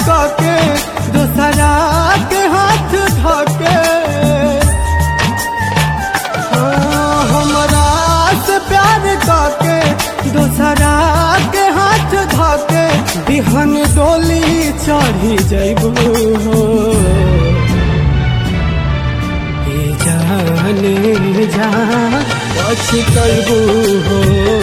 काके दोसरा के हाथ धके हाँ, हमरा से प्यार काके दोसरा के हाथ धके बिहन डोली चढ़ी जैबू हो ए जाने जा पछतैबू हो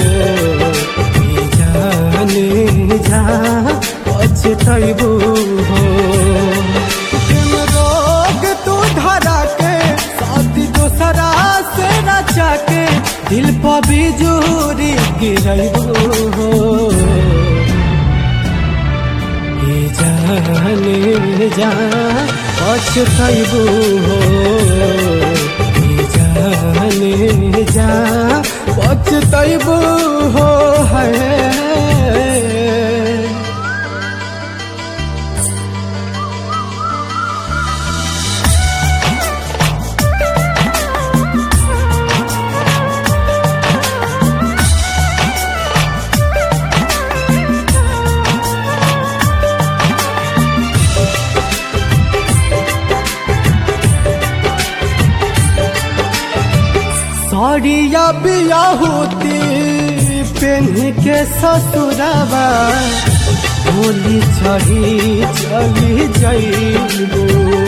ए जाने जा पछतैबू हो प्रेम रोग तू धरा के साथी दोसरा से रचा के दिल पर बिजूरी गिरैबू हो ए जाने जा पछतैबू हो ए जाने जा पछतैबू हो है साड़िया बिया होती पेन के ससुरबा होली चढ़ी चली जाइबू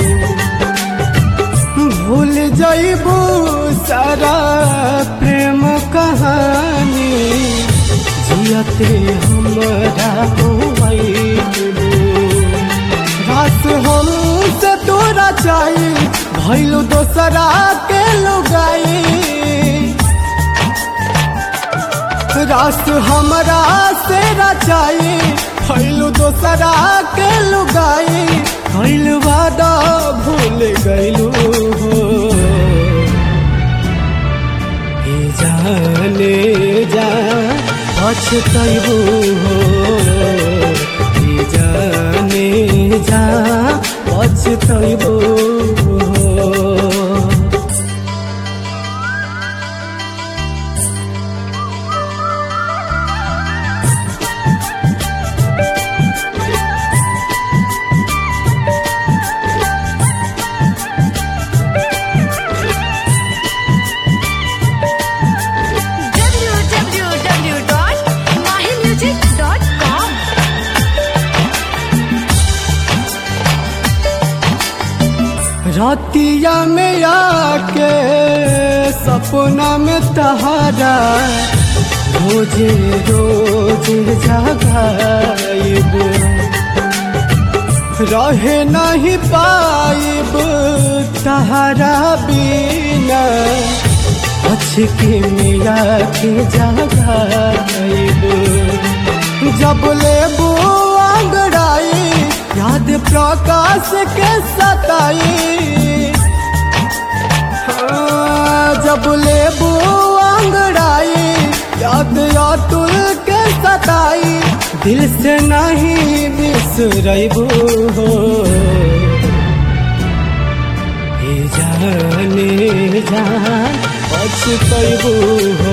भूल जाइबू सारा प्रेम कहानी जियते हमरा होइबू रात हम से तोरा चाही भैलू दोसरा के लुगाई रात हमरा से रचाई भैलू दोसरा के लुगाई भैल वादा भूल गैलू हो ए जाने जा पछतैबू हो ए जाने जा पछतैबू हो www.mahimusic.com रातिया में आके सपना में तहारा रोजे रोज जगाइब रहे नहीं पाइब तहारा बिना अचके में आके जगाइब जब लेबू अंगड़ाई याद प्रकाश के सताई हाँ, जब लेबू अंगड़ाई याद अतुल के सताई दिल से नहीं बिसरबू हो ए जाने जा पछतैबू हो